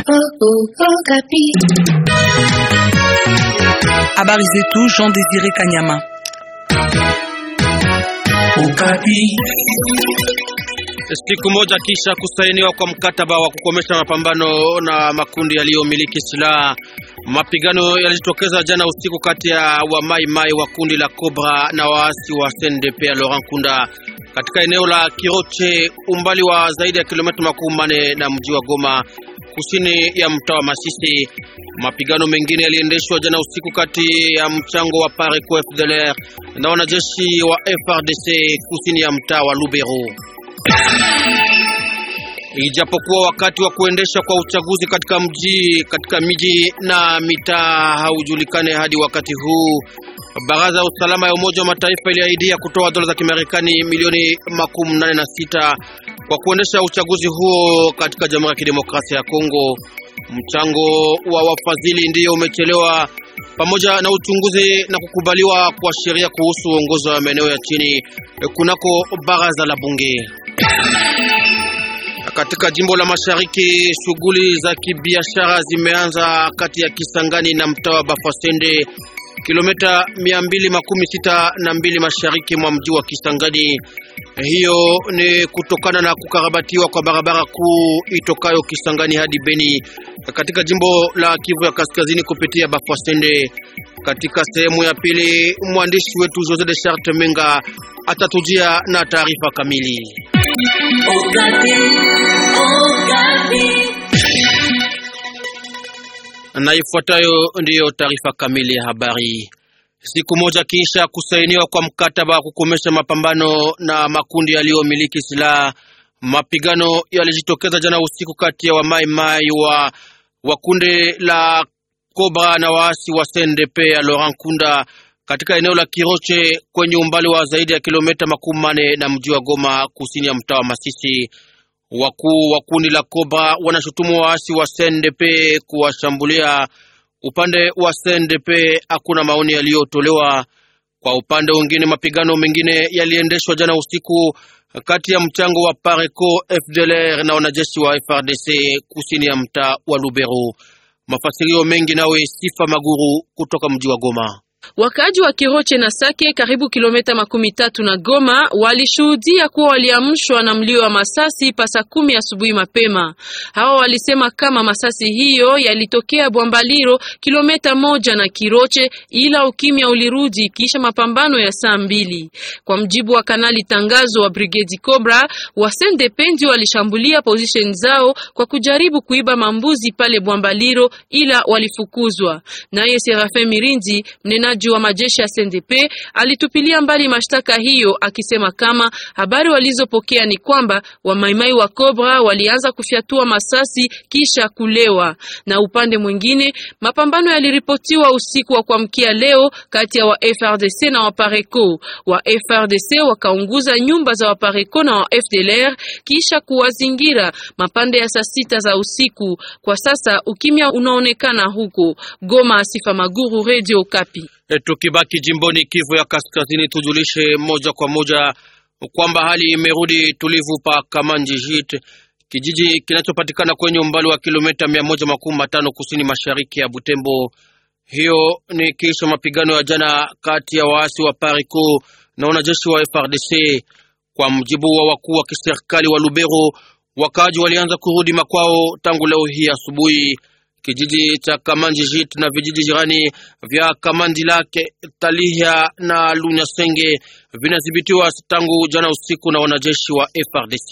Habari zetu Jean Désiré Kanyama. Siku moja kisha kusainiwa kwa mkataba wa kukomesha mapambano na makundi yaliyomiliki silaha, mapigano yalijitokeza jana usiku kati ya wa Mai Mai wa kundi la Cobra na waasi wa CNDP ya Laurent Kunda katika eneo la Kiroche, umbali wa zaidi ya kilomita makumi manne na mji wa Goma, kusini ya mtaa wa Masisi. Mapigano mengine yaliendeshwa jana usiku kati ya mchango wa Pareco FDLR na wanajeshi wa FRDC kusini ya mtaa wa Lubero. Ijapokuwa wakati wa kuendesha kwa uchaguzi katika mji katika miji na mitaa haujulikane hadi wakati huu, baraza ya usalama ya Umoja wa Mataifa iliahidia kutoa dola za Kimarekani milioni makumi nane na sita kwa kuendesha uchaguzi huo katika Jamhuri ya Kidemokrasia ya Kongo. Mchango wa wafadhili ndiyo umechelewa pamoja na uchunguzi na kukubaliwa kwa sheria kuhusu uongozi wa maeneo ya chini kunako baraza la bunge. Katika jimbo la Mashariki, shughuli za kibiashara zimeanza kati ya Kisangani na mtaa wa Bafasende, kilomita mia mbili makumi sita na mbili mashariki mwa mji wa Kisangani. Hiyo ni kutokana na kukarabatiwa kwa barabara kuu itokayo Kisangani hadi Beni katika jimbo la Kivu ya Kaskazini kupitia Bafasende. Katika sehemu ya pili, mwandishi wetu Jose de Charte Menga atatujia na taarifa kamili. Na ifuatayo ndiyo taarifa kamili ya habari. Siku moja kisha kusainiwa kwa mkataba wa kukomesha mapambano na makundi yaliyomiliki silaha, mapigano yalijitokeza jana usiku kati ya wamaimai wa, wa kundi la Cobra na waasi wa CNDP ya Laurent Kunda katika eneo la Kiroche kwenye umbali wa zaidi ya kilomita makumi mane na mji wa Goma kusini ya mtaa wa Masisi. Wakuu wa kundi la Cobra wanashutumu waasi wa CNDP kuwashambulia. Upande wa CNDP hakuna maoni yaliyotolewa. Kwa upande mwingine, mapigano mengine yaliendeshwa jana usiku kati ya mchango wa Pareco FDLR na wanajeshi wa FRDC kusini ya mtaa wa Lubero. Mafasirio mengi nawe Sifa Maguru kutoka mji wa Goma. Wakaaji wa Kiroche na Sake karibu kilomita makumi tatu na Goma walishuhudia kuwa waliamshwa na mlio wa masasi pasa kumi asubuhi mapema. Hawa walisema kama masasi hiyo yalitokea Bwambaliro kilomita moja na Kiroche, ila ukimya ulirudi kisha mapambano ya saa mbili. Kwa mjibu wa kanali tangazo wa Brigade Cobra, wasende pendi walishambulia position zao kwa kujaribu kuiba mambuzi pale Bwambaliro, ila walifukuzwa. Naye Serafin Mirindi mnena wa majeshi ya CNDP alitupilia mbali mashtaka hiyo akisema kama habari walizopokea ni kwamba wamaimai wa Cobra walianza kufyatua masasi kisha kulewa. Na upande mwingine, mapambano yaliripotiwa usiku wa kuamkia leo kati ya wa FRDC na wa Pareco. Wa FRDC wakaunguza nyumba za wa Pareco na wa FDLR kisha kuwazingira mapande ya saa sita za usiku. Kwa sasa ukimya unaonekana huko Goma. Asifa Maguru, Radio Kapi. Tukibaki jimboni Kivu ya Kaskazini, tujulishe moja kwa moja kwamba hali imerudi tulivu pa Kamanji Jit, kijiji kinachopatikana kwenye umbali wa kilomita mia moja makumi matano kusini mashariki ya Butembo. Hiyo ni kisha mapigano ya jana kati ya waasi wa Parico na wanajeshi wa FRDC. Kwa mjibu wa wakuu wa kiserikali wa Lubero, wakaaji walianza kurudi makwao tangu leo hii asubuhi. Kijiji cha Kamanjijit na vijiji jirani vya Kamandilake, Talihia na Lunyasenge vinadhibitiwa tangu jana usiku na wanajeshi wa FRDC.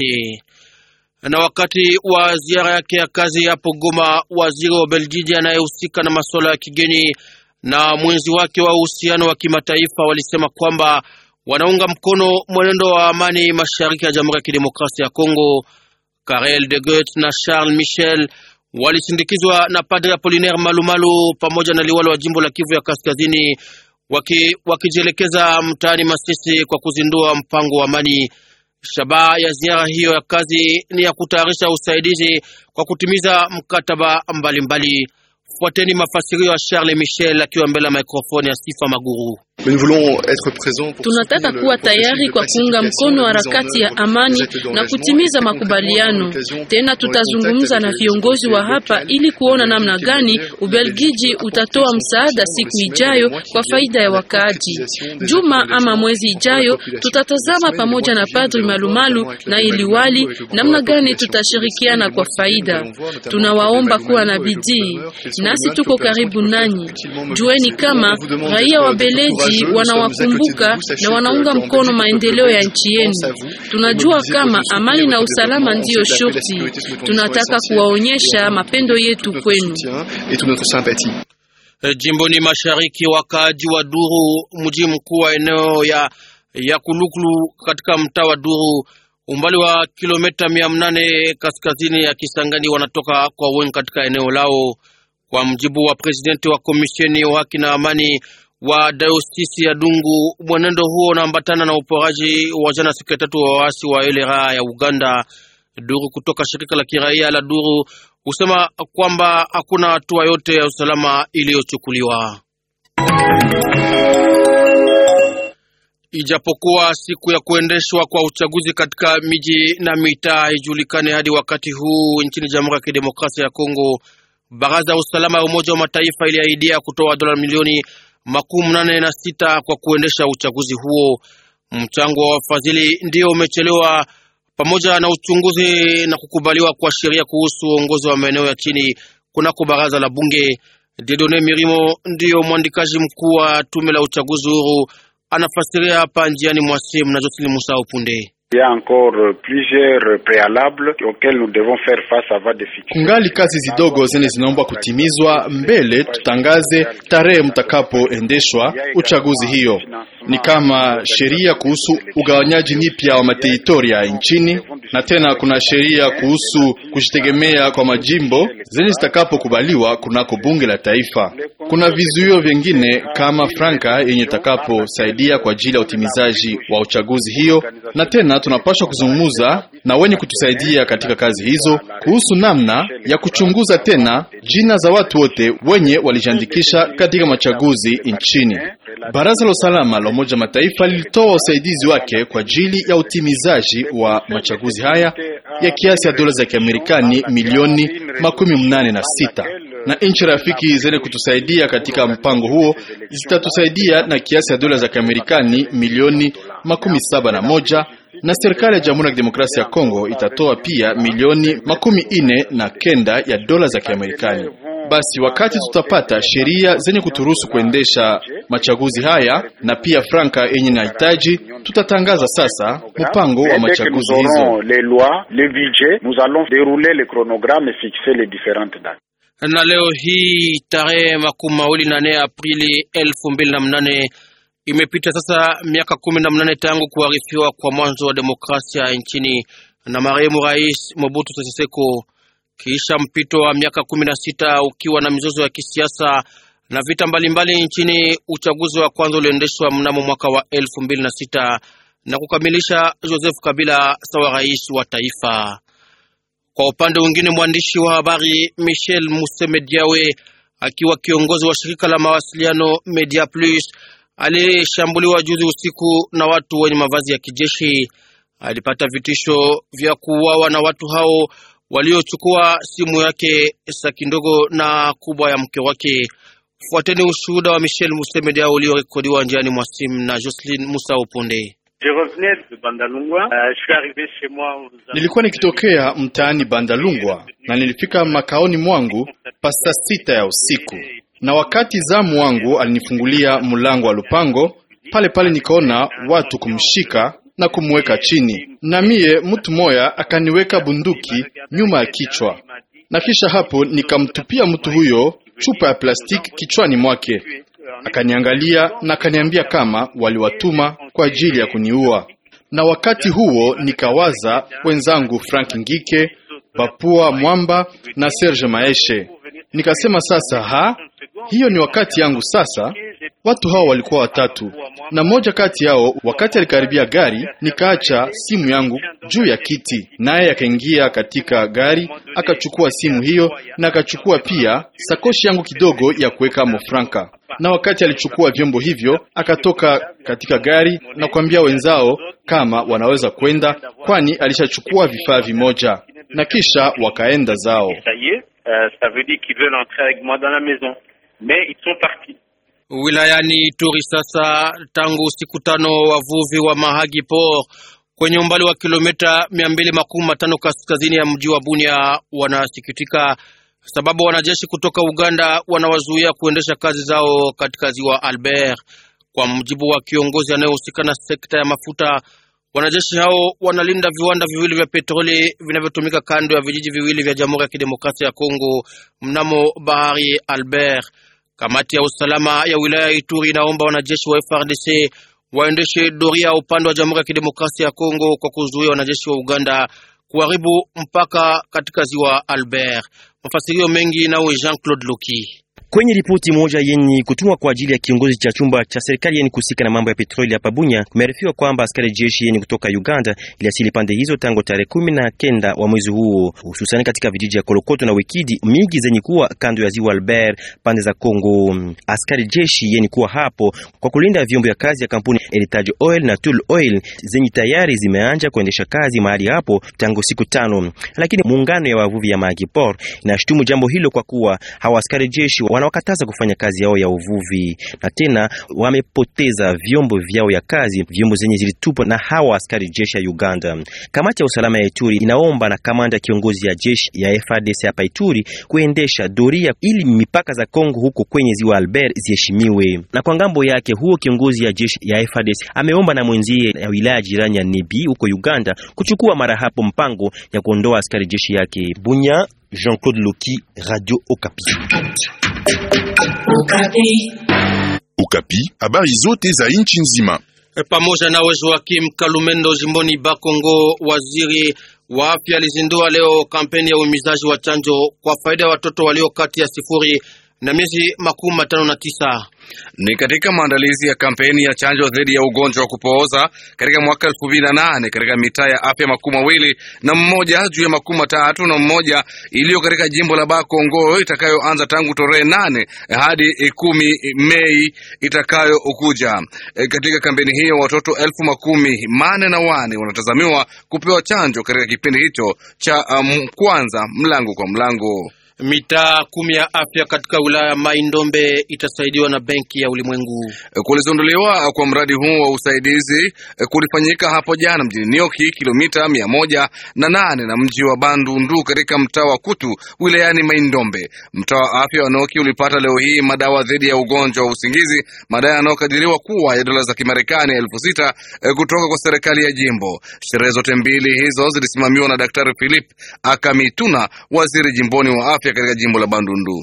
Na wakati wa ziara yake ya kazi hapo Goma, waziri wa Beljiji anayehusika na masuala ya kigeni na mwenzi wake wa uhusiano wa kimataifa walisema kwamba wanaunga mkono mwenendo wa amani mashariki ya Jamhuri ya Kidemokrasia ya Kongo. Karel de Gucht na Charles Michel walisindikizwa na Padre Apolinaire Malumalu pamoja na liwalo wa jimbo la Kivu ya Kaskazini wakijielekeza waki mtaani Masisi kwa kuzindua mpango wa amani. Shabaha ya ziara hiyo ya kazi ni ya kutayarisha usaidizi kwa kutimiza mkataba mbalimbali. Fuateni mafasirio ya Charles Michel akiwa mbele ya mikrofoni ya Sifa Maguru. Tunataka kuwa tayari kwa kuunga mkono harakati ya amani na kutimiza makubaliano. Tena tutazungumza na viongozi wa hapa ili kuona namna gani Ubelgiji utatoa msaada siku ijayo kwa faida ya wakaaji. Juma ama mwezi ijayo tutatazama pamoja na Padri Malumalu na iliwali namna gani tutashirikiana kwa faida. Tunawaomba kuwa na bidii, nasi tuko karibu nanyi. Jueni kama raia wa Beleji wanawakumbuka na wanaunga mkono maendeleo ya nchi yenu. Tunajua kama amani na usalama ndiyo shurti. Tunataka kuwaonyesha mapendo yetu kwenu. Jimboni mashariki, wakaaji wa Duru, mji mkuu wa eneo ya, ya Kulukulu katika mtaa wa Duru, umbali wa kilomita mia mnane kaskazini ya Kisangani, wanatoka kwa wengi katika eneo lao. Kwa mjibu wa presidenti wa komisheni wa haki na amani wa dayosisi ya Dungu, mwenendo huo unaambatana na uporaji wa jana siku ya tatu wa waasi wa elera ya Uganda. Duru kutoka shirika la kiraia la Duru husema kwamba hakuna hatua yote ya usalama iliyochukuliwa. Ijapokuwa siku ya kuendeshwa kwa uchaguzi katika miji na mitaa haijulikane hadi wakati huu nchini Jamhuri ya Kidemokrasia ya Kongo, baraza ya usalama ya Umoja wa Mataifa iliahidia kutoa dola milioni makumi nane na sita kwa kuendesha uchaguzi huo. Mchango wa wafadhili ndio umechelewa pamoja na uchunguzi na kukubaliwa kwa sheria kuhusu uongozi wa maeneo ya chini kunako baraza la bunge. Dedone Mirimo ndiyo mwandikaji mkuu wa tume la uchaguzi huru, anafasiria hapa njiani mwa simu na Josili Musa Upunde. Kungali kazi zidogo zenye zinaomba kutimizwa mbele tutangaze tarehe mtakapoendeshwa uchaguzi. Hiyo ni kama sheria kuhusu ugawanyaji nipya wa materitoria nchini, na tena kuna sheria kuhusu kujitegemea kwa majimbo zenye zitakapokubaliwa kunako bunge la taifa. Kuna vizuio vingine kama franka yenye itakaposaidia kwa ajili ya utimizaji wa uchaguzi hiyo, na tena tunapaswa kuzungumza na wenye kutusaidia katika kazi hizo kuhusu namna ya kuchunguza tena jina za watu wote wenye walijiandikisha katika machaguzi nchini. Baraza la usalama la Umoja Mataifa lilitoa usaidizi wake kwa ajili ya utimizaji wa machaguzi haya ya kiasi ya dola za Kiamerikani milioni makumi mnane na sita na nchi rafiki zenye kutusaidia katika mpango huo zitatusaidia na kiasi ya dola za Kiamerikani milioni makumi saba na moja na serikali ya Jamhuri ya Kidemokrasia ya Kongo itatoa pia milioni makumi ine na kenda ya dola za Kiamerikani. Basi wakati tutapata sheria zenye kuturuhusu kuendesha machaguzi haya na pia franka yenye nahitaji, tutatangaza sasa mpango wa machaguzi hizo. Na leo hii tarehe makumi mawili na nne Aprili elfu mbili na mnane imepita sasa miaka kumi na mnane tangu kuharifiwa kwa mwanzo wa demokrasia nchini na marehemu Rais Mobutu Sese Seko. Kisha mpito wa miaka kumi na sita ukiwa na mizozo ya kisiasa na vita mbalimbali mbali nchini, uchaguzi wa kwanza uliendeshwa mnamo mwaka wa elfu mbili na sita na kukamilisha Joseph Kabila sawa rais wa taifa. Kwa upande mwingine, mwandishi wa habari Michel Musemediawe akiwa kiongozi wa shirika la mawasiliano Media Plus aliyeshambuliwa juzi usiku na watu wenye mavazi ya kijeshi. Alipata vitisho vya kuuawa na watu hao waliochukua simu yake, saki ndogo na kubwa ya mke wake. Fuateni ushuhuda wa Michel Musemediawe uliorekodiwa njiani mwa simu na Jocelyn Musa Uponde. Nilikuwa nikitokea mtaani Bandalungwa na nilifika makaoni mwangu pasta sita ya usiku, na wakati zamu wangu alinifungulia mlango wa lupango pale pale, nikaona watu kumshika na kumweka chini, na mie mtu moya akaniweka bunduki nyuma ya kichwa, na kisha hapo nikamtupia mtu huyo chupa ya plastiki kichwani mwake. Akaniangalia na akaniambia kama waliwatuma kwa ajili ya kuniua. Na wakati huo nikawaza wenzangu Frank Ngike, Bapua Mwamba na Serge Maeshe. Nikasema sasa, ha, hiyo ni wakati yangu sasa. Watu hao walikuwa watatu, na mmoja kati yao, wakati alikaribia gari, nikaacha simu yangu juu ya kiti, naye akaingia katika gari akachukua simu hiyo na akachukua pia sakoshi yangu kidogo ya kuweka mofranka. na wakati alichukua vyombo hivyo akatoka katika gari na kuambia wenzao kama wanaweza kwenda, kwani alishachukua vifaa vimoja na kisha wakaenda zao. Wilayani Ituri sasa, tangu siku tano wavuvi wa Mahagi Port kwenye umbali wa kilomita mia mbili makumi matano kaskazini ya mji wa Bunia wanasikitika sababu wanajeshi kutoka Uganda wanawazuia kuendesha kazi zao katika ziwa Albert. Kwa mujibu wa kiongozi anayehusika na sekta ya mafuta, wanajeshi hao wanalinda viwanda viwili vya petroli vinavyotumika kando ya vijiji viwili vya Jamhuri ya Kidemokrasia ya Kongo mnamo bahari Albert. Kamati ya usalama ya wilaya ya Ituri inaomba wanajeshi wa FRDC waendeshe doria upande wa Jamhuri ya Kidemokrasia ya Kongo kwa kuzuia wanajeshi wa Uganda kuharibu mpaka katika ziwa Albert. Mafasirio mengi nawe Jean Claude Loki. Kwenye ripoti moja yenye kutumwa kwa ajili ya kiongozi cha chumba cha serikali yenye kusika na mambo ya petroli hapa Bunya, kumearifiwa kwamba askari jeshi yenye kutoka Uganda iliasili pande hizo tangu tarehe kumi na kenda wa mwezi huo, hususani katika vijiji ya Kolokoto na Wikidi mingi zenye kuwa kando ya ziwa Albert pande za Kongo. Askari jeshi yenye kuwa hapo kwa kulinda vyombo vya kazi ya kampuni Heritage Oil na Tool Oil zenye tayari zimeanja kuendesha kazi mahali hapo tangu siku tano, lakini muungano ya wavuvi ya Mahagi Port inashutumu jambo hilo kwa kuwa hawa askari jeshi wanawakataza kufanya kazi yao ya uvuvi na tena wamepoteza vyombo vyao ya kazi, vyombo zenye zilitupwa na hawa askari jeshi ya Uganda. Kamati ya usalama ya Ituri inaomba na kamanda kiongozi ya jeshi ya FARDC hapa Ituri kuendesha doria ili mipaka za Kongo huko kwenye ziwa Albert ziheshimiwe. Na kwa ngambo yake, huo kiongozi ya jeshi ya FARDC ameomba na mwenzie ya wilaya jirani ya Nebi huko Uganda kuchukua mara hapo mpango ya kuondoa askari jeshi yake. Bunya, Jean-Claude Loki, Radio Okapi. Ukapi, habari zote za nchi nzima. Pamoja nawe Joakim Kalumendo jimboni Bakongo, waziri wa afya alizindua leo kampeni ya uhimizaji wa chanjo kwa faida ya watoto walio kati ya sifuri na miezi makumi matano na tisa. Ni katika maandalizi ya kampeni ya chanjo dhidi ya ugonjwa wa kupooza katika mwaka elfu mbili na nane katika mitaa ya afya makumi mawili na mmoja juu ya makumi matatu na mmoja iliyo katika jimbo la Bakongo itakayoanza tangu tarehe nane hadi kumi Mei itakayokuja. E, katika kampeni hiyo watoto elfu makumi mane na wane wanatazamiwa kupewa chanjo katika kipindi hicho cha um, kwanza mlango kwa mlango. Mitaa kumi ya afya katika wilaya ya Mai Ndombe itasaidiwa na Benki ya Ulimwengu. Kulizinduliwa kwa mradi huu wa usaidizi kulifanyika hapo jana mjini Nioki, kilomita mia moja na nane na mji wa Bandundu katika mtaa wa Kutu wilayani Mai Ndombe. Mtaa wa afya wa Nioki ulipata leo hii madawa dhidi ya ugonjwa wa usingizi, madai yanayokadiriwa kuwa ya dola za Kimarekani elfu sita kutoka kwa serikali ya jimbo. Sherehe zote mbili hizo zilisimamiwa na Daktari Philip Akamituna, waziri jimboni wa afya katika jimbo la Bandundu.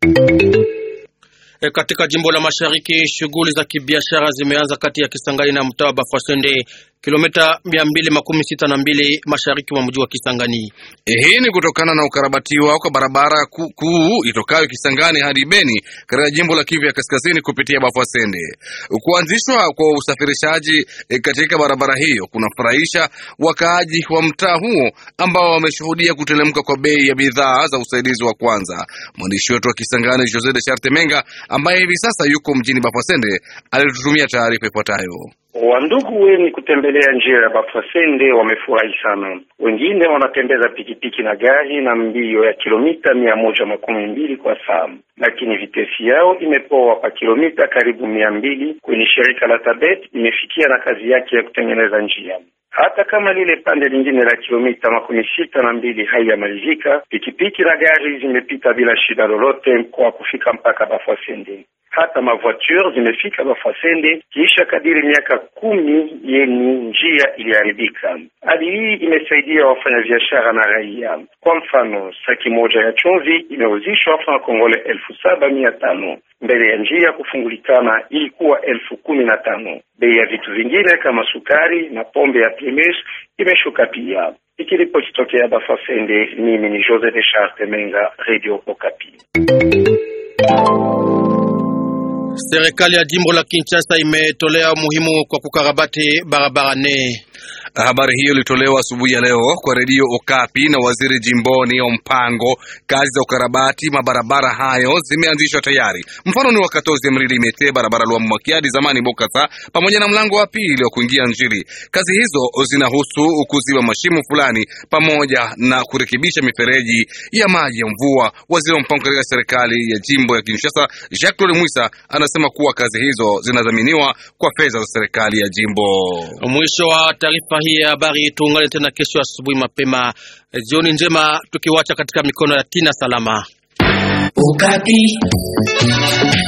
E, katika jimbo la Mashariki shughuli za kibiashara zimeanza kati ya Kisangani na mtaa wa Bafwasende kilomita mia mbili makumi sita na mbili mashariki mwa mji wa Kisangani. Hii ni kutokana na ukarabatiwa kwa barabara kuu ku, itokayo Kisangani hadi Beni katika jimbo la Kivu ya kaskazini kupitia Bafwasende. Kuanzishwa kwa usafirishaji e, katika barabara hiyo kunafurahisha wakaaji wa mtaa huo ambao wameshuhudia kutelemka kwa bei ya bidhaa za usaidizi wa kwanza. Mwandishi wetu wa Kisangani Jose de Charte Menga ambaye hivi sasa yuko mjini Bafwasende alitutumia taarifa ifuatayo. Wandugu wenye kutembelea njia ya Bafwasende wamefurahi sana. Wengine wanatembeza pikipiki na gari na mbio ya kilomita mia moja makumi mbili kwa saa, lakini vitesi yao imepoa pa kilomita karibu mia mbili kwenye shirika la Tabet imefikia na kazi yake ya kutengeneza njia. Hata kama lile pande lingine la kilomita makumi sita na mbili haiyamalizika, pikipiki na gari zimepita bila shida lolote kwa kufika mpaka Bafwasende. Hata mavoiture zimefika Bafwasende kisha kadiri miaka kumi yeni njia iliharibika. Hali hii imesaidia wafanyabiashara na raia. Kwa mfano, saki moja ya chumvi imeuzishwa franc kongole elfu saba mia tano mbele ya njia kufungulikana ilikuwa elfu kumi na tano. Bei ya vitu vingine kama sukari na pombe ya Primus imeshuka pia. Ikiripoti tokea Bafwasende, mimi ni Jose de Charte Menga, Radio Okapi. Serikali ya jimbo la Kinshasa imetolea umuhimu kwa kukarabati barabara nne. Habari hiyo ilitolewa asubuhi ya leo kwa redio Okapi na waziri jimboni wa mpango. Kazi za ukarabati mabarabara hayo zimeanzishwa tayari. Mfano ni wa Katozi Mrili Mete, barabara Lwa Mwakiadi zamani Bokasa, pamoja na mlango wa pili wa kuingia Njili. Kazi hizo zinahusu kuziba mashimo fulani pamoja na kurekebisha mifereji ya maji ya mvua. Waziri wa mpango katika serikali ya jimbo ya Kinshasa, Jacques Claude Mwisa, anasema kuwa kazi hizo zinadhaminiwa kwa fedha za serikali ya jimbo. Mwisho wa taarifa hii ya habari. Tuungane tena kesho asubuhi mapema. Jioni njema, tukiwacha katika mikono ya Tina Salama. Ukati.